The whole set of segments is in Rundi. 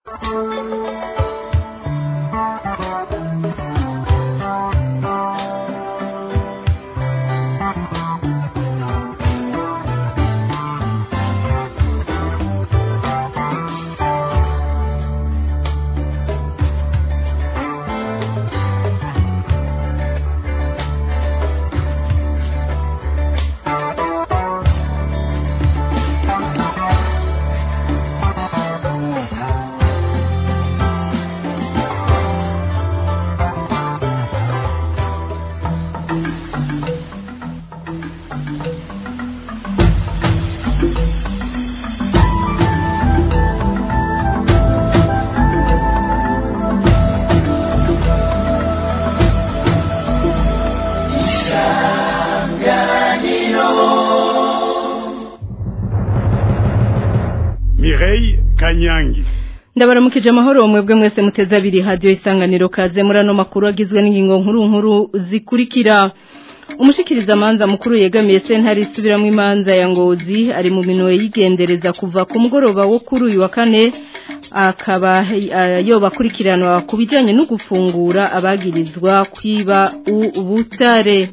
Mireille Kanyangi ndabaramukije amahoro mwebwe mwese muteze abiri hadiyo isanganiro kaze muri ano makuru agizwe n'ingingo nkuru nkuru zikurikira umushikiriza amanza mukuru yegamiye sentare isubiramo imanza ya ngozi ari mu minwe yigendereza kuva ku mugoroba wo kuri uyu wa kane akaba yoba akurikiranwa ku bijyanye no gufungura abagirizwa kwiba ubutare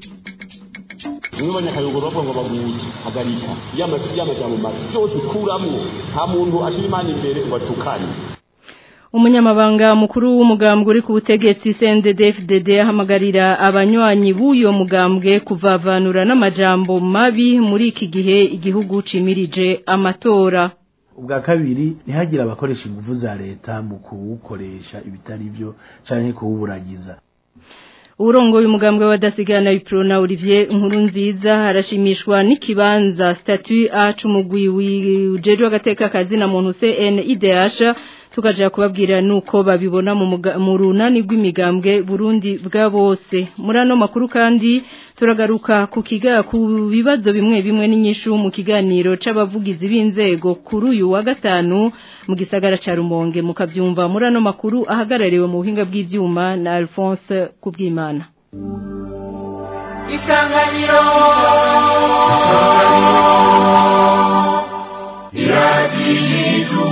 mwibonye akayogoro bavuga ngo baguye hagarika y'amajambo mabi byose kuramwo nta muntu ashira imana imbere ngo atukane umunyamabanga mukuru w'umugambwe uri ku butegetsi CNDD-FDD ahamagarira abanywanyi b'uyo mugambwe kuvavanura n'amajambo mabi muri iki gihe igihugu cimirije amatora ubwa kabiri ntihagire abakoresha ingufu za leta mu kuwukoresha ibitari byo canke kuwuburagiza urongoye umugambwe wa dasigana Iprona Olivier Nkuru nziza arashimishwa n'ikibanza statut A c'umugwi wijejwe agateka kazi na muntu CNIDH tukaja kubabwira nuko babibona mu runani rw'imigambwe Burundi bwa bose muri ano makuru kandi turagaruka ku kiga ku bibazo bimwe bimwe n'inyishu mu kiganiro c'abavugizi b'inzego kuri uyu wa gatanu mu gisagara ca Rumonge mukavyumva muri ano makuru ahagarariwe mu buhinga bw'ivyuma na Alphonse Kubwimana Isanganiro Isanganiro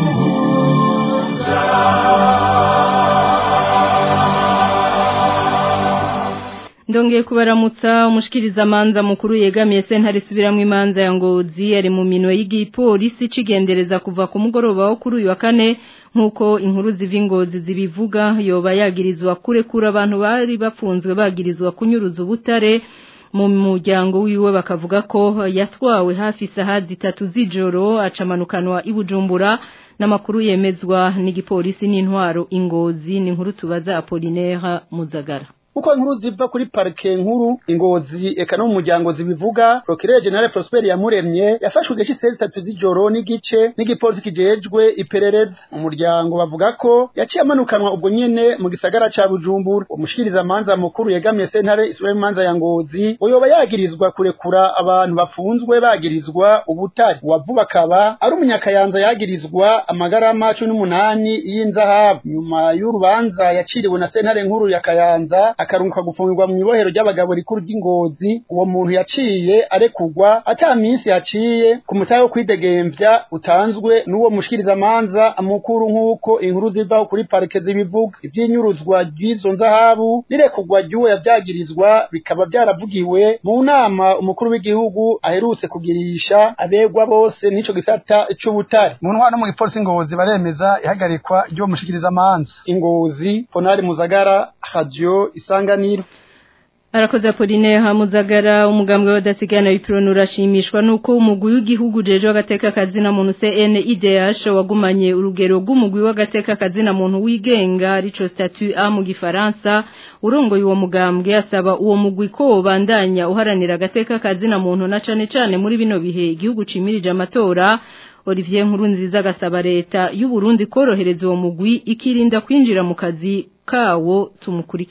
Ndongeye kubaramutsa umushikiriza manza mukuru yegamiye sentare subiramo imanza ya ngozi ari mu minwe y'igipolisi cigendereza kuva ku mugoroba wo kuri uyu wa kane nkuko inkuru ziva ingozi zibivuga yoba yagirizwa kurekura abantu bari bafunzwe bagirizwa kunyuruza ubutare mu muryango wiwe bakavuga ko yatwawe hafi isaha zitatu z'ijoro acamanukanwa ibujumbura n'amakuru yemezwa n'igipolisi n'intwaro ingozi ni inkuru tubaza Apollinaire Muzagara uko inkuru ziva kuri parike nkuru ingozi eka no mu muryango zibivuga Procureur General Prosper Yamuremye yafashwe igice cy'isezi tatu z'ijoro n'igice n'igipolisi kijejwe iperereza umuryango bavuga ko yaciye amanukanwa ubwo nyene mu gisagara ca Bujumbura umushikiriza amanza mukuru yegamiye sentare isubira imanza ya ngozi uyoba yagirizwa kurekura abantu bafunzwe bagirizwa ubutari uwavuba akaba ari umunyakayanza yagirizwa amagarama cumi n'umunani y'inzahabu nyuma y'urubanza yaciriwe na sentare nkuru ya Kayanza akarunguka gufungirwa mu ibohero ry'abagabo rikuru ry'ingozi uwo muntu yaciye arekugwa ata minsi yaciye ku mutahe wo kwidegemvya utanzwe n'uwo mushikirizamanza mukuru nk'uko inkuru zivaho kuri parike zibivuga ivy'inyuruzwa ry'izo nzahabu n'irekugwa ry'uwo yavyagirizwa bikaba vyaravugiwe mu nama umukuru w'igihugu aherutse kugirisha abegwa bose n'ico gisata c'ubutare mu ntwaro no mu gipolisi ingozi baremeza ihagarikwa ry'uwo mushikirizamanza ingozi ponari muzagara radio isanganiro Arakoze Apolline Hamuzagara umugambwe w'adasigana w'ipironi urashimishwa nuko umugwi w'igihugu jeje w'agateka kazi na muntu CNIDH wagumanye urugero rw'umugwi w'agateka kazi na muntu wigenga rico statut A mu gifaransa urongoye uwo mugambwe asaba uwo mugwi ko bandanya uharanira agateka kazi na muntu na cane cane muri bino bihe igihugu cimirije amatora Olivier Nkurunziza agasaba leta y'u Burundi korohereza uwo mugwi ikirinda kwinjira mu kazi kawo tumukurikire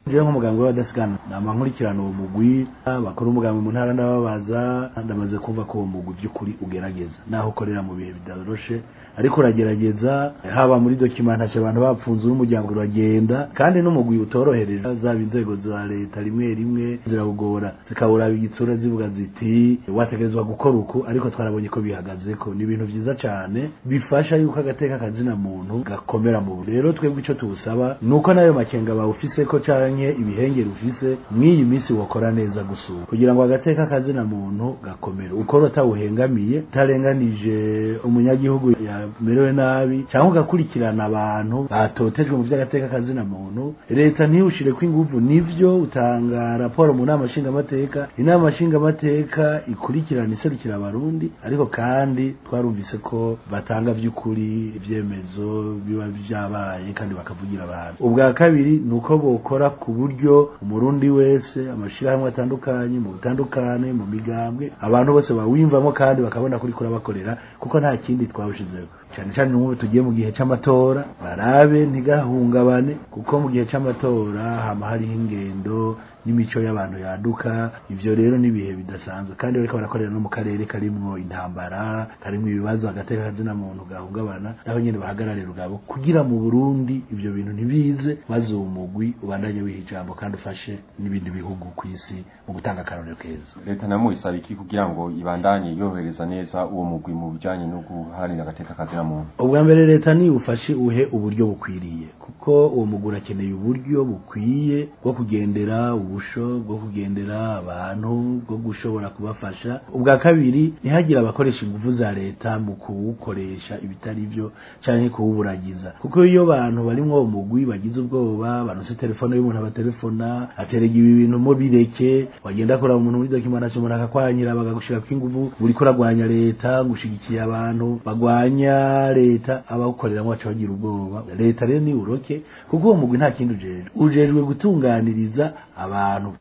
jewe nk'umuganga w'abadasigana nama nkurikirana uwo mugwi bakora umugambi mu ntara ndababaza ndamaze kumva ko uwo mugwi by'ukuri ugerageza naho ukorera mu bihe bidaroshe ariko uragerageza haba muri documentation abantu bapfunze n'umuryango uragenda kandi n'umugwi utorohereje zaba inzego za leta rimwe rimwe ziragora zikabura igitsura zivuga ziti wategerezwa gukora uku ariko twarabonye ko bihagaze ko ni ibintu vyiza cyane bifasha yuko agateka kazina muntu gakomera mu rero twebwe ico tuwusaba nuko nayo makenga bawufise ko canke ibihengeri ufise mw'iyi minsi wokora neza gusura kugira ngo agateka kazina muntu gakomere ukora utawuhengamiye utarenganije umunyagihugu yamerewe nabi cyangwa ugakurikirana abantu batotejwe mu by'agateka kazina muntu leta ntiwushire ko inguvu nivyo utanga raporo mu nama nshingamateka inama nshingamateka ikurikirana iserukira abarundi ariko kandi twarumvise ko batanga by'ukuri ibyemezo biba byabaye kandi bakavugira abantu ubwa kabiri ni uko bokora ku buryo umurundi wese amashirahamwe atandukanye mu butandukane mu migambwe abantu bose bawimvamo kandi bakabona kuri kurabakorera kuko nta kindi twawushizeho cyane cyane n'ubu tugiye mu gihe cy'amatora barabe ntigahungabane kuko mu gihe cy'amatora hama hariho ingendo n'imico y'abantu yaduka ivyo rero nibihe bidasanzwe kandi bariko barakorera no mu karere karimwo intambara karimwo ibibazo agateka kazina muntu gahungabana naho nyene bahagararira ugabo kugira mu Burundi ivyo bintu ntibize maze uwo mugwi ubandanye wiha ijambo kandi ufashe n'ibindi bihugu ku isi mu gutanga akarorero keza leta namwe isaba iki kugira ngo ibandanye yohereza neza uwo mugwi mu bijanye no guharanira agateka kazina muntu ubwa mbere leta ni ufashe uhe uburyo bukwiriye kuko uwo mugwi urakeneye uburyo bukwiye bwo kugendera ubusho bwo kugendera abantu bwo gushobora kubafasha ubwa kabiri ntihagire abakoresha ingufu za leta mu kuwukoresha ibitari byo canke kuwuburagiza kuko iyo abantu barimwo uwo mugwi bagize ubwoba banose telefone y'umuntu abatelefona aterega ibi bintu mo bireke wagenda kuraba umuntu muri documentation umuntu akakwanyira bagagushira ingufu uri kuragwanya leta gushigikiye abantu bagwanya leta abawukoreramwo baca bagira ubwoba leta rero ni uroke kuko uwo mugwi nta kindi ujejwe ujejwe gutunganiriza abantu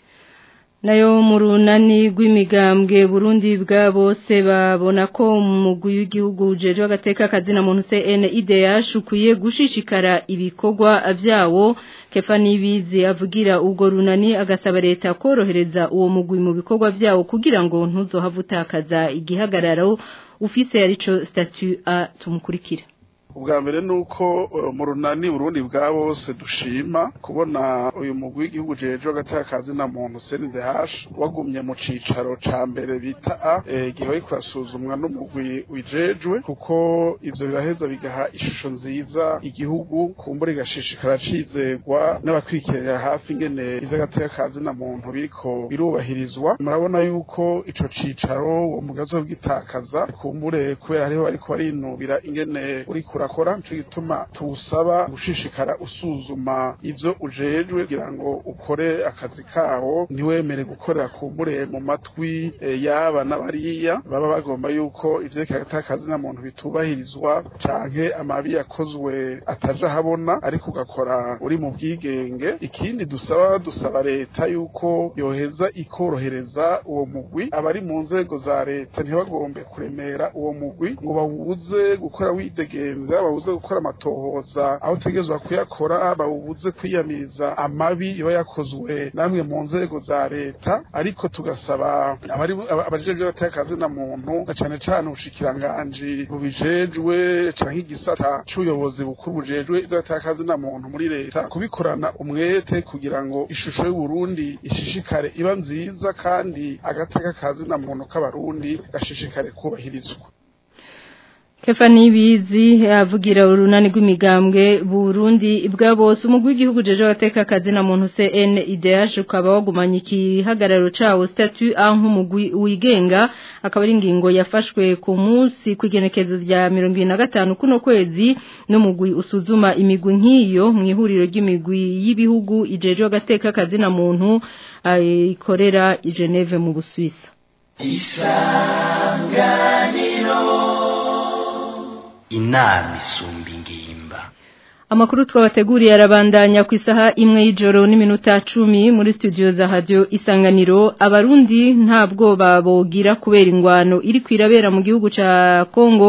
nayo mu runani rw'imigambwe burundi bwa bose babona ko umugwi w'igihugu ujejwe agateka kazina muntu CNIDH ukwiye gushishikara ibikorwa vyawo kefa nibizi avugira ubwo runani agasaba leta korohereza uwo mugwi mu bikorwa vyawo kugira ngo ntuzohavutakaza igihagararo ufise arico statut A tumukurikira ubwa mbere ni uko mu runani burundi bwa bose dushima kubona uyu mugwi w'igihugu jejwe agatakazi na muntu CNDH wagumye mu cicaro ca mbere bita A igihe bariko basuzumwa n'umugwi wijejwe kuko ivyo biraheza bigaha ishusho nziza igihugu kumbura igashishikara cizegwa n'abakwikirira hafi ingene ivy'agatakazi na muntu biriko birubahirizwa murabona yuko ico cicaro uwo mugwi azobwitakaza kumbure kubera hariho bariko barinubira ingene uriko urakora nico gituma tuwusaba gushishikara usuzuma ivyo ujejwe kugira ngo ukore akazi kawo ntiwemere gukorera kumbure mu matwi yaba n'abariya baba bagomba yuko ivyerekeye akazi na muntu bitubahirizwa canke amabi yakozwe ataja habona ariko ugakora uri mu bwigenge ikindi dusaba dusaba leta yuko yoheza ikorohereza uwo mugwi abari mu nzego za leta ntibagombe kuremera uwo mugwi ngo bawuze gukora widegemvya bawuze gukora amatohoza aho utegerezwa kuyakora bawubuze kwiyamiriza amabi iba yakozwe namwe mu nzego za leta ariko tugasaba abari abajejwe batakazi na muntu na cane cane ubushikiranganji bubijejwe canke igisata c'ubuyobozi bukuru bujejwe ivy'agatakazi na muntu muri leta kubikorana umwete kugira ngo ishusho y'uburundi ishishikare iba nziza kandi agateka kazi na muntu k'abarundi gashishikare kubahirizwa Kefa nibizi avugira urunani rw'imigambwe Burundi bwa bose umugwi w'igihugu jeje gateka kazi na muntu CNIDH ukaba wagumanye ikihagararo cawo statut A nk'umugwi wigenga akaba ari ingingo yafashwe ku munsi kwigenekezo rya 25 kuno kwezi n'umugwi usuzuma imigwi nk'iyo mu ihuriro ry'imigwi y'ibihugu ijeje gateka kazi na muntu ikorera i Geneve mu Busuwisi Isanganiro inama isumba ingimba Amakuru twabateguriye arabandanya ku isaha imwe y'ijoro n'iminota 10 muri studio za radio Isanganiro abarundi ntabwo babogira kubera ingwano iri kwirabera mu gihugu ca Kongo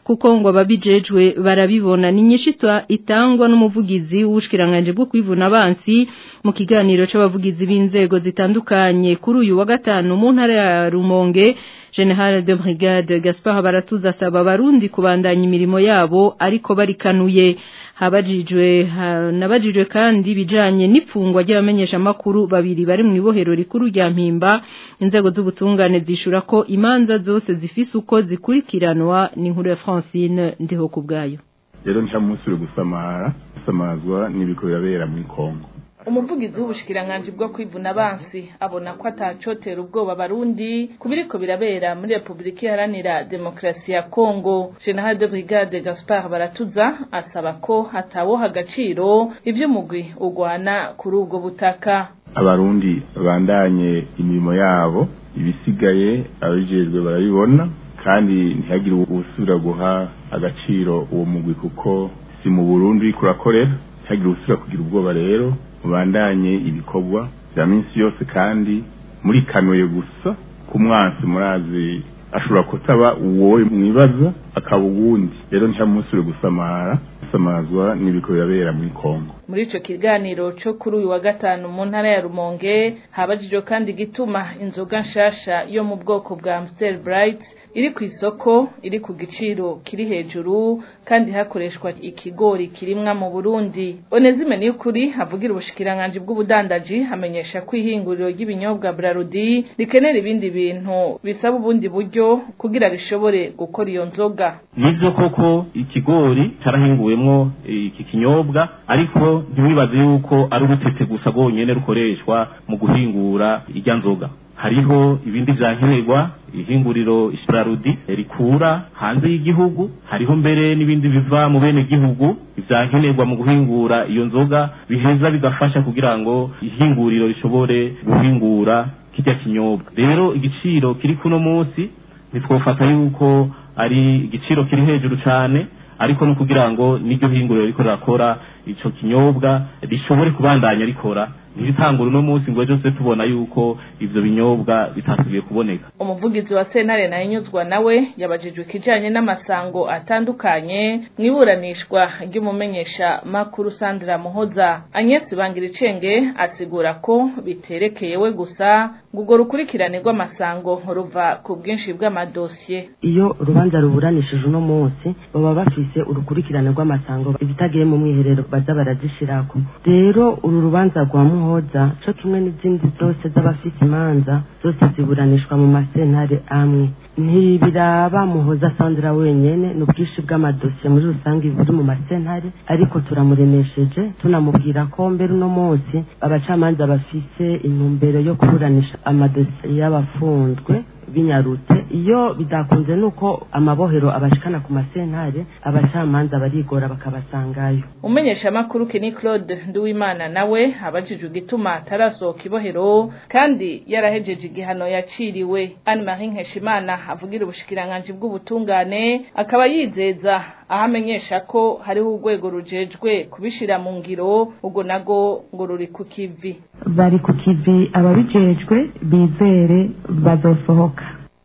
kuko ngo ababijejwe barabibona ni nyishitwa itangwa n'umuvugizi w'ubushikiranganje bwo kwivuna abansi mu kiganiro c'abavugizi b'inzego zitandukanye kuri uyu wa gatanu mu ntara ya Rumonge General de Brigade Gaspard Baratuza asaba abarundi kubandanya imirimo yabo ariko barikanuye habajijwe ha, nabajijwe kandi bijanye n'ipfungwa ry'abamenyesha makuru babiri bari mu ibohero rikuru rya Mpimba inzego z'ubutungane zishura ko imanza zose zifise uko zikurikiranwa n'inkuru ya Francine ndiho kubgayo rero nca munsi uri gusamara gusamazwa n'ibiko birabera muri Kongo umuvugizi w'ubushikiranganje bwo kwivuna abansi abona ko atacotera ubwoba barundi kubiriko birabera muri Republika Iharanira Demokarasi ya Kongo General de Brigade Gaspard Baratuza asaba ko hataboha agaciro ivyo mugwi ugwana kuri ubwo butaka abarundi bandanye imirimo yabo ibisigaye abijejwe barabibona kandi ntihagire usubira guha agaciro uwo mugwi kuko si mu Burundi uriko urakorera ntihagire usubira kugira ubwoba rero mubandanye ibikorwa bya minsi yose kandi muri kanuye gusa ku mwansi murazi ashobora kutaba uwo mwibaza akaba uwundi rero nta munsi uri gusamara gusamazwa n'ibiko birabera muri Kongo muri ico kiganiro co kuri uyu wa gatanu mu ntara ya Rumonge habajijwe kandi gituma inzoga nshasha yo mu bwoko bwa Amstel Bright iri ku isoko iri ku giciro kiri hejuru kandi hakoreshwa ikigori kirimwa mu Burundi Onezime ni ukuri havugira ubushikiranganje bw'ubudandaji hamenyesha ko ihinguriro ry'ibinyobwa Brarudi rikenera ibindi bintu bisaba ubundi buryo kugira rishobore gukora iyo nzoga nivyo koko ikigori carahinguwemwo iki kinyobwa ariko ntiwibaze yuko ari urutete gusa rwonyene rukoreshwa mu guhingura irya nzoga hariho ibindi vyankenerwa ihinguriro Isprarudi rikura hanze y'igihugu hariho mbere n'ibindi biva mu bene gihugu vyankenerwa mu guhingura iyo nzoga biheza bigafasha kugira ngo ihinguriro rishobore guhingura kirya kinyobwa rero igiciro kiri kuno munsi ntitwofata yuko ari igiciro kiri hejuru cane ariko no kugira ngo n'iryo hinguriro riko rirakora ico kinyobwa rishobore kubandanya rikora ntibitangura uno munsi ngo ejo se tubona yuko ivyo binyobwa bitasubiye kuboneka umuvugizi wa sentare nayo inyuzwa nawe yabajijwe ikijanye n'amasango atandukanye mwiburanishwa ry'umumenyesha makuru Sandra Muhoza Agnes Bangiricenge asigura ko biterekeye we gusa ngo urwo rukurikirane rw'amasango ruva ku bwinshi bw'amadosiye iyo urubanza ruburanishije uno munsi baba bafise urukurikirane rw'amasango ibitagiye mu mwiherero baza barazishirako rero uru rubanza rwa muhoza co kimwe n'izindi zose z'abafise imanza zose ziburanishwa mu masentare amwe ntibiraba muhoza sandra wenyene ni ubwinshi bw'amadosiye muri rusange buri mu masentare ariko turamuremesheje tunamubwira ko mbere uno munsi abacamanza bafise intumbero yo kuburanisha amadosiye y'abafunzwe binyarutse iyo bidakunze nuko amabohero abashikana ku masentare abacamanza barigora bakabasangayo umenyesha makuru Kenny Claude Nduwimana nawe abajijwe igituma atarasohoka ibohero kandi yarahejeje igihano yaciriwe Anne Marie Nkeshimana avugira ubushikiranganje bw'ubutungane akaba yizeza aho amenyesha ko hariho urwego rujejwe kubishira mu ngiro ubwo nago ngo ruri ku kivi bari ku kivi ababijejwe bizere bazosohoka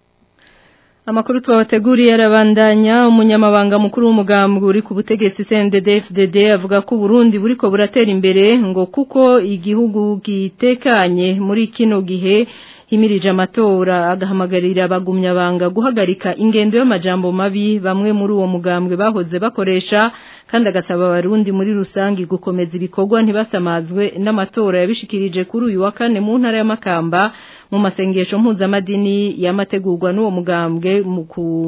Amakuru twabateguriye arabandanya umunyamabanga mukuru w'umugambwe uri ku butegetsi CNDD-FDD avuga ko Burundi buriko buratera imbere ngo kuko igihugu gitekanye muri kino gihe himirije amatora agahamagarira abagumya banga guhagarika ingendo y'amajambo mabi bamwe muri uwo mugambwe bahoze bakoresha kandi agasaba abarundi muri rusangi gukomeza ibikorwa ntibasamazwe n'amatora yabishikirije kuri uyu wa kane mu ntara y'amakamba mu masengesho mpuzamadini yamategurwa n'uwo mugambwe mu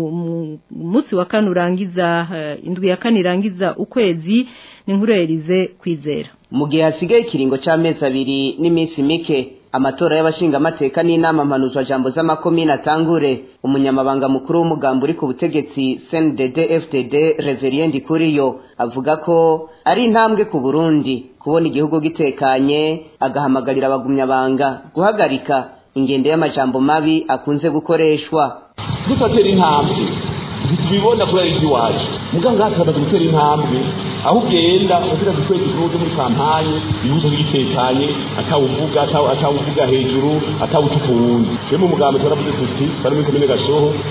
munsi wa kane urangiza uh, indwi ya kane irangiza ukwezi ni nkuru yarize kwizera mu gihe hasigaye ikiringo c'amezi abiri n'iminsi mike amatora y'abashingamateka n'inama mpanuzwa jambo z'amakomine atangure umunyamabanga mukuru w'umugambi uri ku butegetsi CNDD FDD Reverien Ndikuriyo avuga ko ari intambwe ku Burundi kubona igihugu gitekanye agahamagarira abagumyabanga guhagarika ingendo y'amajambo mabi akunze gukoreshwa dufatera intambwe ntitubibona kuri ari iwacu muganga hatumaze gutera intambwe aho ugenda ugira gukwega igihugu muri kampanye igihugu gitekanye atawuvuga atawuvuga hejuru atawutuka uwundi rero mu mugambi turavuze tuti bari muri komine gashoho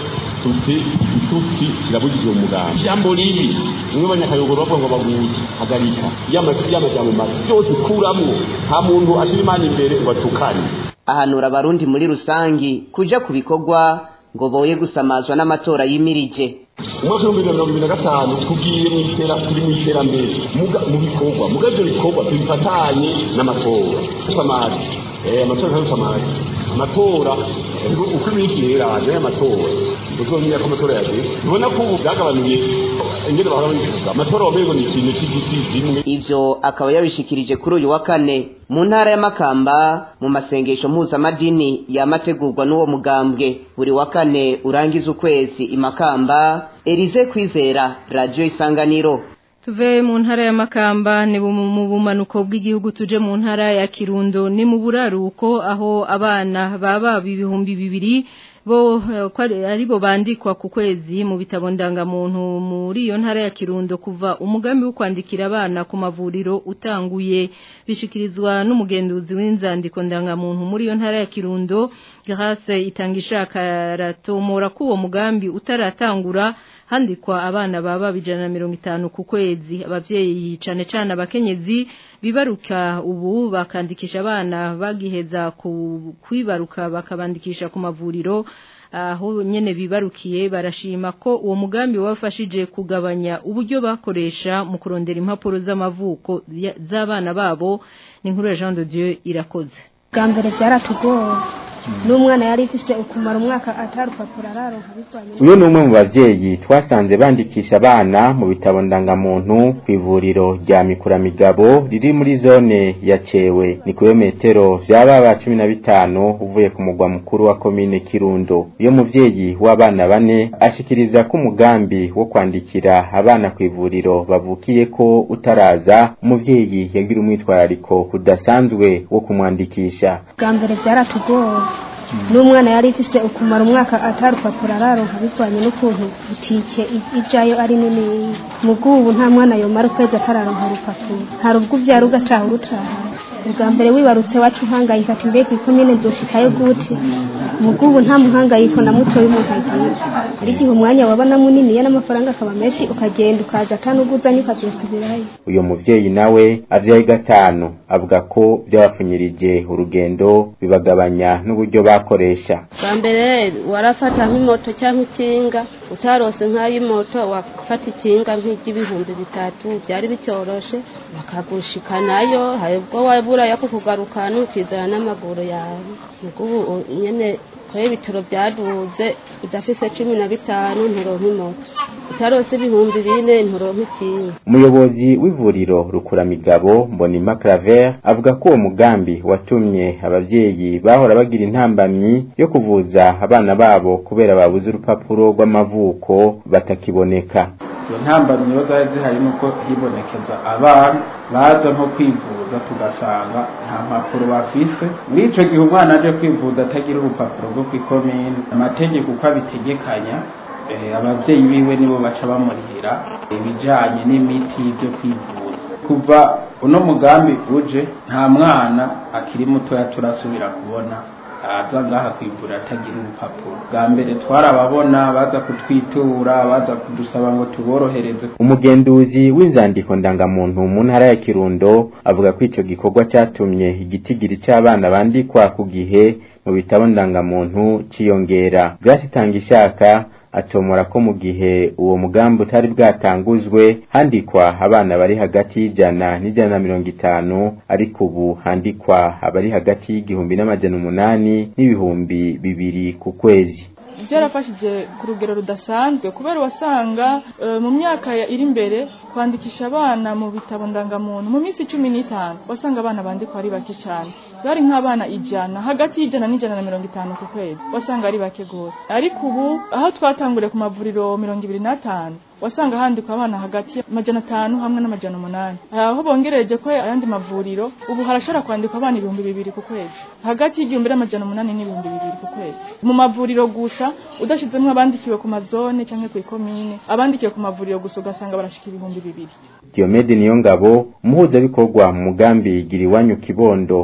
tuti igitutsi kirabujijwe mu mugambi ijambo ribi bimwe banyakayogoro bavuga ngo baguze hagarika y'amajambo mabi byose kuramwo nta muntu ashira imana imbere batukane ahanura abarundi muri rusangi kuja ku bikorwa ngo boye gusamazwa n'amatora yimirije umwaka w'ibihumbi bibiri na mirongo ibiri na gatanu tugiye mu itera turi mu iterambere mu bikorwa muga ivyo bikorwa tubifatanye n'amatora samazi amatora ntayo samazi amatora uko iminsi yeranye y'amatora uzomenya ko amatora yageze ubona ko ubu byagabanuye ingene bahora babivuga amatora wamengo ni ikintu c'igiti zimwe ivyo akaba yabishikirije kuri uyu wa kane mu ntara y'amakamba mu masengesho mpuzamadini yamategurwa n'uwo mugambwe buri wa kane urangiza ukwezi imakamba Elize Kwizera Radio Isanganiro Tuve mu ntara ya Makamba ni mu bumanuko bw'igihugu tuje mu ntara ya Kirundo ni mu buraruko aho abana baba ibihumbi bibiri bo ari bo bandikwa ku kwezi mu bitabo ndangamuntu muri iyo ntara ya Kirundo kuva umugambi wo kwandikira abana ku mavuriro utanguye bishikirizwa n'umugenduzi w'inzandiko ndangamuntu muri iyo ntara ya Kirundo Grace itangisha karatomora ko uwo mugambi utaratangura handikwa abana baba bijana na mirongo itanu ku kwezi abavyeyi cane cane abakenyezi bibaruka ubu bakandikisha abana bagiheza ku kwibaruka bakabandikisha ku mavuriro aho nyene bibarukiye barashima ko uwo mugambi wafashije kugabanya uburyo bakoresha mu kurondera impapuro z'amavuko z'abana babo ni nkuru ya Jean de Dieu irakoze bwa mbere byaratugoye n'umwana yari ifise ukumara umwaka atarupapuro araronka bivanye uyu ni umwe mu bavyeyi twasanze bandikisha abana mu bitabo ndangamuntu ku ivuriro rya mikuramigabo riri muri zone ya cewe ni kilometero vyababa cumi na bitanu uvuye ku mugwa mukuru wa komine kirundo uyo muvyeyi w'abana bane ashikiriza ko umugambi wo kwandikira abana ku ivuriro bavukiye ko utaraza umuvyeyi yagira umwitwarariko udasanzwe wo kumwandikisha bwa mbere byaratugoye n'umwana yari ifise ukumara umwaka atarupapuro araronka bivanye n'ukuntu butike ijayo ari nini mu bw'ubu nta mwana yomara ukwezi atararonka urupapuro hari ubwo uvyara ugataha urutaha ubwa mbere wibarutse wacu uhangayika ati mbega ikomine nzoshikayo gute mu bw'ubu nta muhangayiko na muto y'umuntu agira hari igihe umwanya wabona muniniya n'amafaranga akaba menshi ukagenda ukaza atanuguzanye ukavyosubirayo uyo muvyeyi nawe avyaye gatanu avuga ko byabapfunyirije urugendo bibagabanya n'uburyo bakoresha bwa mbere warafata nk'imoto cyangwa ikinga utarose nk'ay'imoto wafata ikinga nk'iry'ibihumbi bitatu byari bicoroshe bakagushikanayo hari ubwo wabura yako kugarukana ukizana n'amaguru yawe ubu nyene kore ibitaro byaduze udafise cumi na bitanu nturonka imoto utarose ibihumbi bine nturonka ikinga umuyobozi w'ivuriro rukuramigabo mbonima claver avuga ko uwo mugambi watumye abavyeyi bahora bagira intambamyi yo kuvuza abana babo kubera babuze urupapuro rw'amavuko batakiboneka izo ntambamyi iyo zari zihari nuko hibonekeza abana baza nko kwivuza tugasanga nta mpapuro bafise muri ico gihe umwana aje kwivuza atagira urupapuro rwo kw'ikomine amategeko uko abitegekanya abavyeyi biwe nibo baca bamurihira ibijanye n'imiti byo kwivuza kuva uno mugambi uje nta mwana akiri mutoya turasubira kubona aza ngaha kwivura atagira urupapuro bwa mbere twarababona baza kutwitura baza kudusaba ngo tuborohereze umugenduzi w'inzandiko ndangamuntu mu ntara ya kirundo avuga ko ico gikorwa catumye igitigiri c'abana bandikwa ku gihe mu bitabo ndangamuntu ciyongera byasitanga ishaka atomora ko mu gihe uwo mugambi utari bwatanguzwe handikwa abana bari hagati y'ijana n'ijana na mirongo itanu ariko ubu handikwa abari hagati y'igihumbi n'amajana umunani n'ibihumbi bibiri ku kwezi byarafashije ku rugero rudasanzwe kubera wasanga mu myaka iri imbere kwandikisha abana mu bitabo ndangamuntu mu minsi cumi n'itanu wasanga abana bandikwa ari bake cyane bari nk'abana ijana hagati y'ijana n'ijana na mirongo itanu ku kwezi wasanga ari bake rwose ariko ubu aho twatanguriye ku mavuriro mirongo ibiri n'atanu wasanga handikwa abana hagati y'amajana atanu hamwe n'amajana umunani aho bongereje ko ayandi mavuriro ubu harashobora kwandikwa abana ibihumbi bibiri ku kwezi hagati y'igihumbi n'amajana umunani n'ibihumbi bibiri ku kwezi mu mavuriro gusa udashizemo abandikiwe ku mazone cyangwa ku ikomine abandikiwe ku mavuriro gusa ugasanga barashika ibihumbi bibiri Diomede Niyongabo umuhuzabikorwa mu mugambi gira iwanyu kibondo w'ikigo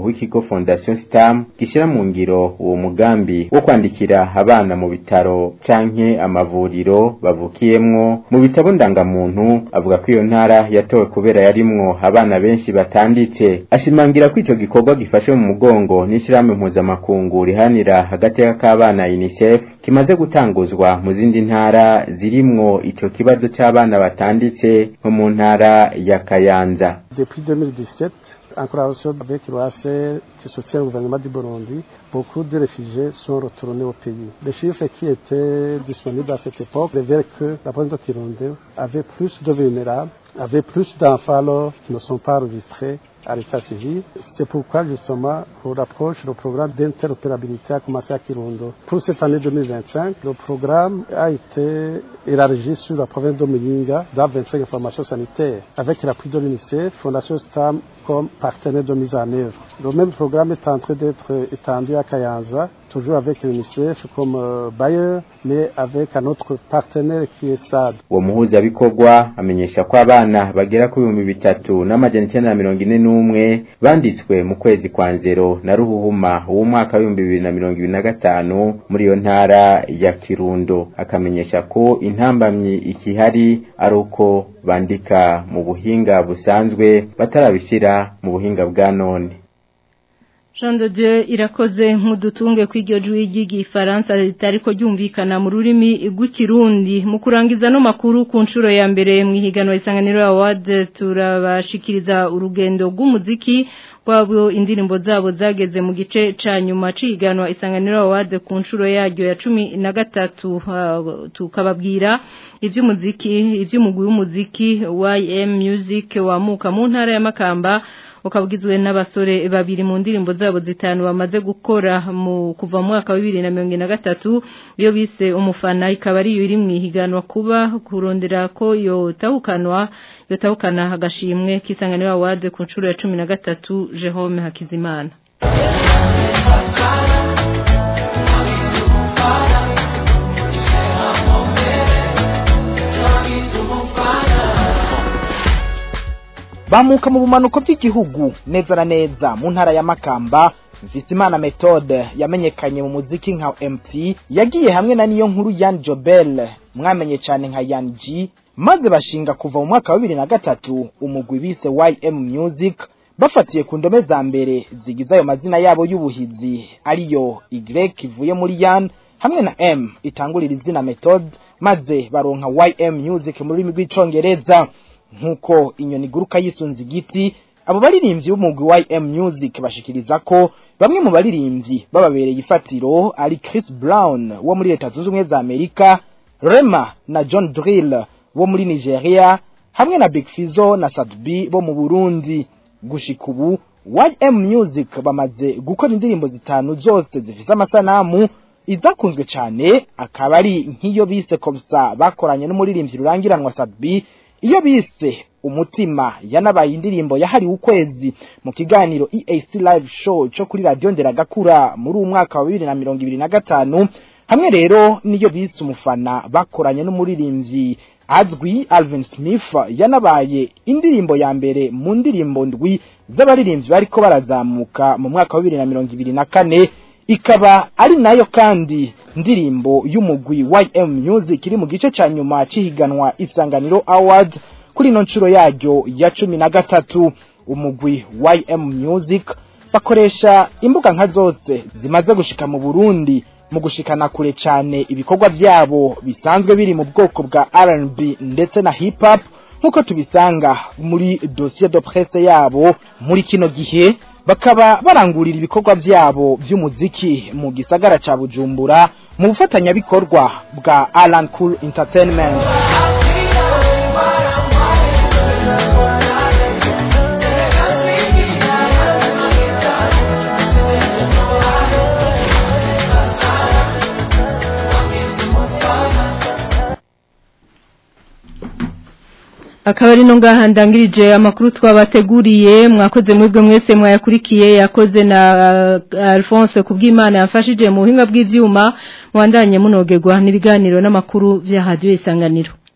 Fondation Stam gishira mu ngiro uwo mugambi wo kwandikira abana mu bitaro canke amavuriro bavukiyemwo mu bitabo ndangamuntu avuga ko iyo ntara yatowe kubera yarimwo abana benshi batanditse ashimangira ko ico gikorwa gifashe mu mugongo n'ishirahamwe mpuzamakungu rihanira agateka k'abana UNICEF kimaze gutanguzwa mu zindi ntara zirimwo ico kibazo c'abana batanditse nko mu ntara ya Kayanza Depuis 2017, en collaboration avec l'OACR qui soutient le gouvernement du Burundi, beaucoup de réfugiés sont retournés au pays. Les chiffres qui étaient disponibles à cette époque révèlent que la province de Kirundo avait plus de vulnérables, avait plus d'enfants alors qui ne sont pas enregistrés à l'état civil. C'est pourquoi justement pour l'approche, le programme d'interopérabilité a commencé à Kirundo. Pour cette année 2025, le programme a été élargi sur la province de Muyinga dans 25 informations sanitaires avec l'appui de l'UNICEF, Fondation STAM comme partenaire de mise en œuvre. Le même programme est en train d'être étendu à Kayanza, toujours avec l'UNICEF comme euh, bailleur, mais avec un autre partenaire qui est SAD. uwo muhuzabikorwa amenyesha ko abana bagera ku bihumbi bitatu n'amajana icyenda na mirongo ine n'umwe banditswe mu kwezi kwa nzero na ruhuhuma w'umwaka w'ibihumbi bibiri na mirongo ibiri na gatanu muri iyo ntara ya kirundo akamenyesha ko intambamyi ikihari ari uko bandika mu buhinga busanzwe batarabishyira mu buhinga bwa none Jean de Dieu irakoze nk'udutunge kw'iryo jwi ry'igifaransa ritariko ryumvikana mu rurimi rw'ikirundi mu kurangiza no makuru ku nshuro ya mbere mu ihiganwa isanganiro award turabashikiriza urugendo rw'umuziki wabo indirimbo zabo zageze mu gice ca nyuma ciganwa isanganiro award ku nshuro yaryo ya cumi na gatatu uh, tukababwira ivy'umuziki ivy'umugwi w'umuziki YM Music wamuka mu ntara ya Makamba ukabwizwe n'abasore babiri mu ndirimbo zabo zitanu bamaze gukora mu kuva mu mwaka wa 2023 iyo bise umufana ikaba ari iri mu ihiganwa kuba kurondera ko yotahukanwa yotahukana agashimwe kisanganira award ku nshuro ya 13 Jerome Hakizimana bamuka mu bumanuko bw'igihugu neza na neza mu ntara ya Makamba Mfisimana Methode yamenyekanye mu muziki nka MT yagiye hamwe na niyo nkuru Yan Jobel mwamenye cyane nka Yan G maze bashinga kuva mu mwaka wa 2003 umugwi bise YM Music bafatiye ku ndome za mbere zigize ayo mazina yabo y'ubuhizi ariyo Y ivuye muri Yan hamwe na M itangurira izina Methode maze baronka YM Music mu rurimi rw'icongereza nkuko inyoni guruka yisunze igiti abo baririmbyi b'umugwi wa M Music bashikiriza ko bamwe mu baririmbyi bababereye ifatiro ari Chris Brown wo muri leta zunze ubumwe za Amerika Rema na John Drill wo muri Nigeria hamwe na Big Fizzo na Sadbi bo mu Burundi gushika ubu YM Music bamaze gukora indirimbo zitanu zose zifise amasanamu izakunzwe cyane akaba ari nk'iyo bise komsa bakoranye n'umuririmbyi rurangiranwa Sadbi iyo bise umutima yanabaye indirimbo yahariwe ukwezi mu kiganiro EAC live show cyo kuri radio nderagakura muri uwo mwaka wa 2025 hamwe rero niyo bise umufana bakoranye n'umuririmbyi azwi Alvin Smith yanabaye indirimbo ya mbere mu ndirimbo ndwi z'abaririmbyi bariko barazamuka mu mwaka wa 2024 ikaba ari nayo kandi ndirimbo y'umugwi YM Music iri mu gice ca nyuma cihiganwa Isanganiro Awards kuri no nshuro yaryo ya cumi na gatatu umugwi YM Music bakoresha imbuga nka zose zimaze gushika mu Burundi mu gushikana kure cyane ibikorwa byabo bisanzwe biri mu bwoko bwa R&B ndetse na hip hop nkuko tubisanga muri dossier de presse yabo muri kino gihe bakaba barangurira ibikorwa byabo by'umuziki mu gisagara ca Bujumbura mu bufatanyabikorwa bwa Alan Cool Entertainment akaba ari no ngaha ndangirije amakuru twabateguriye mwakoze mwebwe mwese mwayakurikiye yakoze na uh, Alphonse kubw'Imana yafashije mu buhinga bw'ivyuma mwandanye munogerwa n'ibiganiro n'amakuru vya radio isanganiro